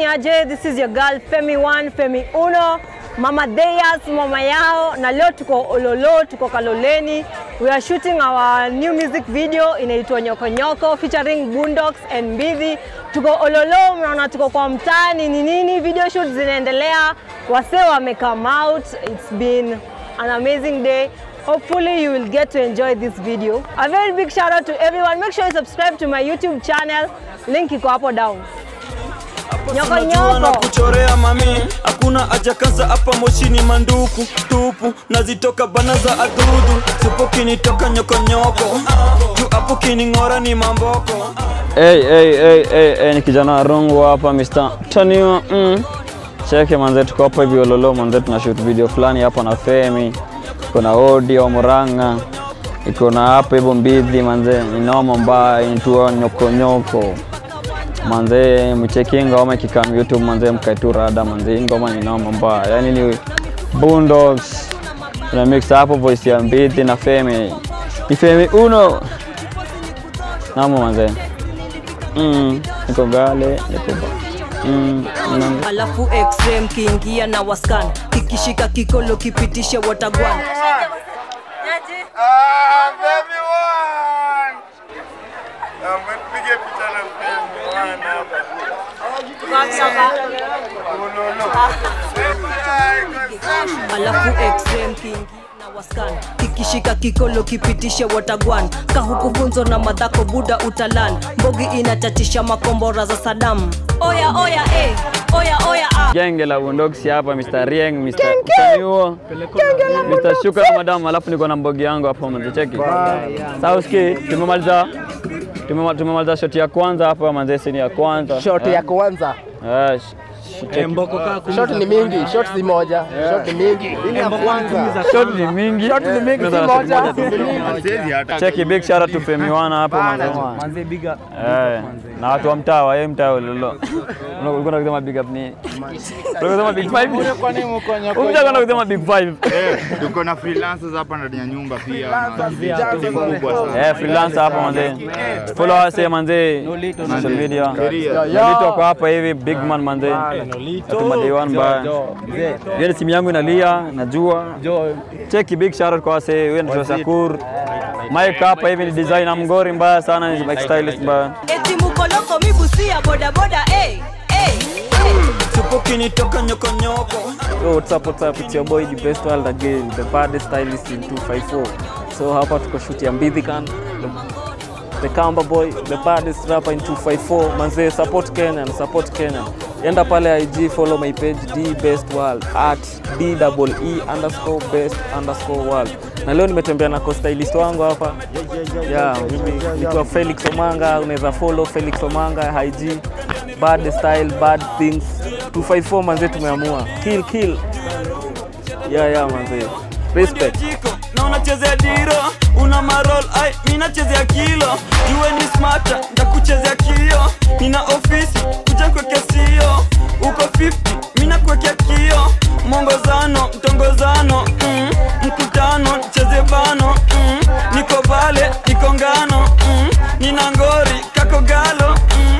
ni aje? This is your girl Femi One, Femi Uno, Mama Deyas, mama yao, na leo tuko Ololo, tuko Kaloleni. We are shooting our new music video inaitwa Nyoko Nyoko featuring Boondocks and Mbidhi. Tuko Ololo, mnaona tuko kwa mtaani ni nini, video shoot zinaendelea, wasee wame come out. It's been an amazing day. Hopefully you will get to enjoy this video. A very big shout out to everyone. Make sure you subscribe to my YouTube channel. Link iko hapo down. Nyoko Unajua na nyoko. kuchorea mami, hakuna haja kaza hapa moshini manduku tupu, nazitoka bana za adudu, supo kinitoka nyokonyoko, juu hapo kining'ora ni mamboko. Hey, hey, hey, hey, hey, ni kijana rungu hapa Mr. Taniwa mm. Cheke manze, tuko hapa hivi Ololo manze, tuna shoot video fulani hapa na Femi, kuna Odi wa Murang'a, iko na hapa hivyo Mbidhi manze, inoma mbaya inaitwa nyoko nyoko manze, mcheki ngoma kikam YouTube manze, mkaitu rada manze, hii ngoma ni noma mbaya, yani ni Boondocks tuna mix hapo voice ya Mbidhi na Femi, ni Femi uno namo manze mm, niko gale niko ba mm, mm. alafu x-ray kiingia na waskan kikishika kikolo kipitishe watagwan Ah, baby one. Ah, mpige picha na baby one hapa. Ulolo. alafu x-ray kiingia na waskan kikishika kikolo kipitishe watagwan kahukufunzo na madhako buda utalan mbogi inatatisha makombora za sadam oya oya eh. oya oya ah. genge la Boondocks hapa Mr. Rieng Mr. Taniwo Mr. Shuka na madam alafu niko na mbogi yangu hapo manze cheki sasa usikie tumemaliza tumema- tumemaliza shoti ya kwanza hapa manze sini ya kwanza shot ya kwanza Eh, sh- cheki. shot ni mingi shot si moja shot ni mingi Hii ya kwanza shot ni mingi shot ni mingi si Tunaweza shot moja moja tu. si mingi Siwezi hata. cheki big shout out to Femi Wana hapo manze Eh, na watu wa mtaa wa yeye mtaa wa Ololo. Ulikuwa unasema big up ni. Ulikuwa unasema big five. Unataka kwenda kusema big five. Eh, tuko na freelancers hapa ndani ya nyumba pia. na timu kubwa sana. Eh, freelancer hapa manze. Follow us eh, manze. Social media. Nolito kwa hapa hivi big man manze. Atuma day one ba. Yeye simu yangu inalia, najua. Cheki big shout out kwa wase, wewe ndio Shakur. Mike hapa hivi ni designer mgori mbaya sana, ni like stylist mbaya. eti mukoloko mibusia bodaboda eh. eh. eh. Supo kinitoka nyokonyoko. Yo, what's up, what's up? It's your boy, the best world again, the baddest stylist in 254. So hapa tuko shoot ya Mbidhikan, the, the Kamba boy, the baddest rapper in 254. Manze, support Kenya, support Kenya. Enda pale IG, follow my page, D best world, at D double E underscore best underscore world. Na leo nimetembea na co-stylist wangu hapa. Yeah, mimi naitwa Felix Omanga, unaweza follow Felix Omanga IG. Bad style, bad things. 254 manze tumeamua. Kill kill. Yeah, yeah manze. Respect. Jiko na unachezea diro, una marol ai, mimi nachezea kilo. Jue ni smarta, ndakuchezea kio. Nina ofisi, kuja kweke sio. Uko 50, mimi nakuwekea kio. Mwongozano, mtongozano, mm, mkutano, cheze bano, mm, niko vale, niko ngano, mm, nina ngori, kako galo, mm.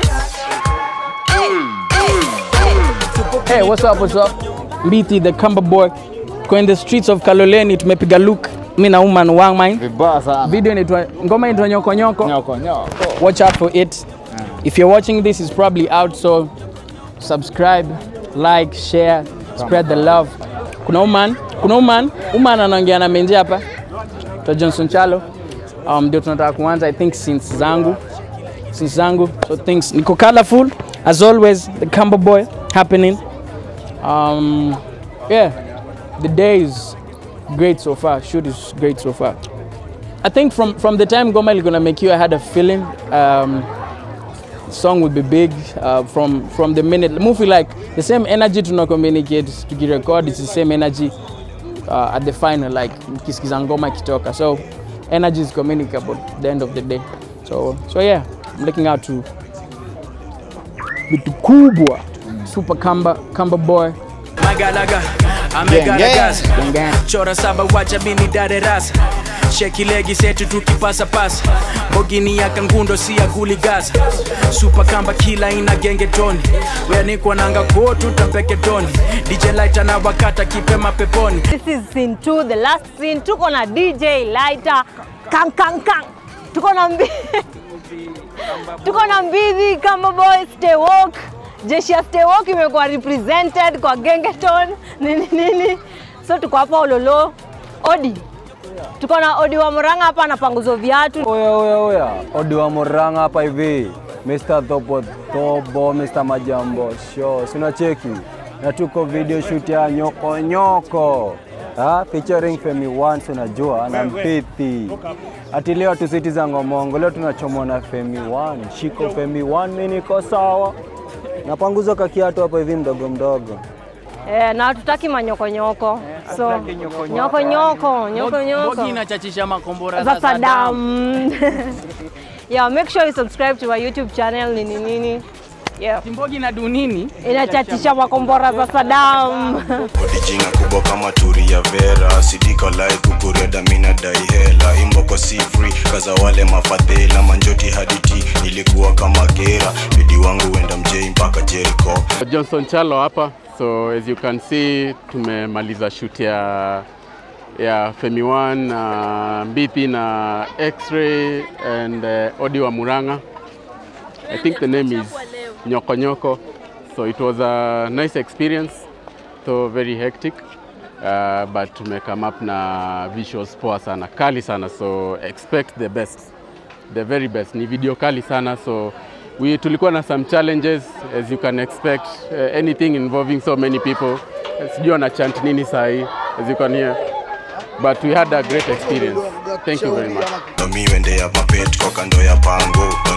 Hey, what's up, what's up? Mbiti the Kamba boy. Kwa in the streets of Kaloleni tumepiga look mi na Uman Wang Mine. vibaya sana Video inaitwa ngoma inaitwa nyoko nyoko. nyoko nyoko Watch out for it. If you're watching this it's probably out so subscribe, like, share, spread the love. Kuna Uman, kuna Uman, Uman anaongea na menje hapa. Kwa Johnson Chalo. Um, ndio tunataka kuanza I think since zangu since zangu so things niko colorful as always the Kamba boy happening um, yeah, the day is great so far. Shoot is great so far. I think from from the time Goma is gonna make you, I had a feeling um, song would be big. Uh, from from the minute movie, like the same energy to not communicate to get record, it's the same energy uh, at the final. Like mkisikiza ngoma ikitoka, so energy is communicable at the end of the day. So so yeah, I'm looking out to vitu kubwa, super Kamba Kamba boy. lagalaga amegaragaza chora saba wacha mini dare rasa sheki legi setu tukipasa pasa mbogini ya kangundo si ya kuligaza supa kamba kila ina genge toni weanikwa nanga kotu tapeke toni dj light na wakata kipema peponi This is scene 2, the last scene. Tuko na DJ Lighter. Kang kang kang. Tuko na mbi Tuko na Mbidhi kama boy stay woke. Jeshi ya stay woke imekuwa represented kwa Gengeton nini nini. So tuko hapa Ololo. Odi. Tuko na Odi wa Murang'a hapa anapanguzo viatu. Oya, oya, oya, Odi wa Murang'a hapa hivi, Mr. Topo Tobo, Mr. Majambo Show, sina cheki na tuko video shoot ya nyoko nyoko ha, featuring Femi One, si unajua na Mpithi. Ati leo tusiti za ngomongo, leo tunachomwa na Femi One, shiko Femi One, mimi niko sawa, napanguza kakiatu hapa hivi mdogo mdogo. Eh, na hatutaki manyokonyoko. So nyoko nyoko, nyoko nyoko. Mbogi inachachisha makombora za Saddam. yeah, make sure you subscribe to our YouTube channel nini nini. Yeah. Mbogi na dunini Inachatisha makombora za Saddam. odijinga kubwa kama turi ya vera sidika lai kukureda mina dai hela imboko si free kaza wale mafadhela manjoti haditi nilikuwa kama gera bidi wangu wenda mjei mpaka Jericho Johnson Chalo hapa. So as you can see tumemaliza shoot ya ya Femi One na Mbithi na X-Ray and uh, Odi wa Murang'a. I think the name is Nyoko Nyoko. So it was a nice experience, so very hectic. Uh, but tume come up na visuals poa sana, kali sana, so expect the best, the very best. Ni video kali sana, so we tulikuwa na some challenges as you can expect, uh, anything involving so many people. Sijui wana chant nini sahi, as you can hear. But we had a great experience. Thank you very much. nomi wende ya mapet kwa kando ya pango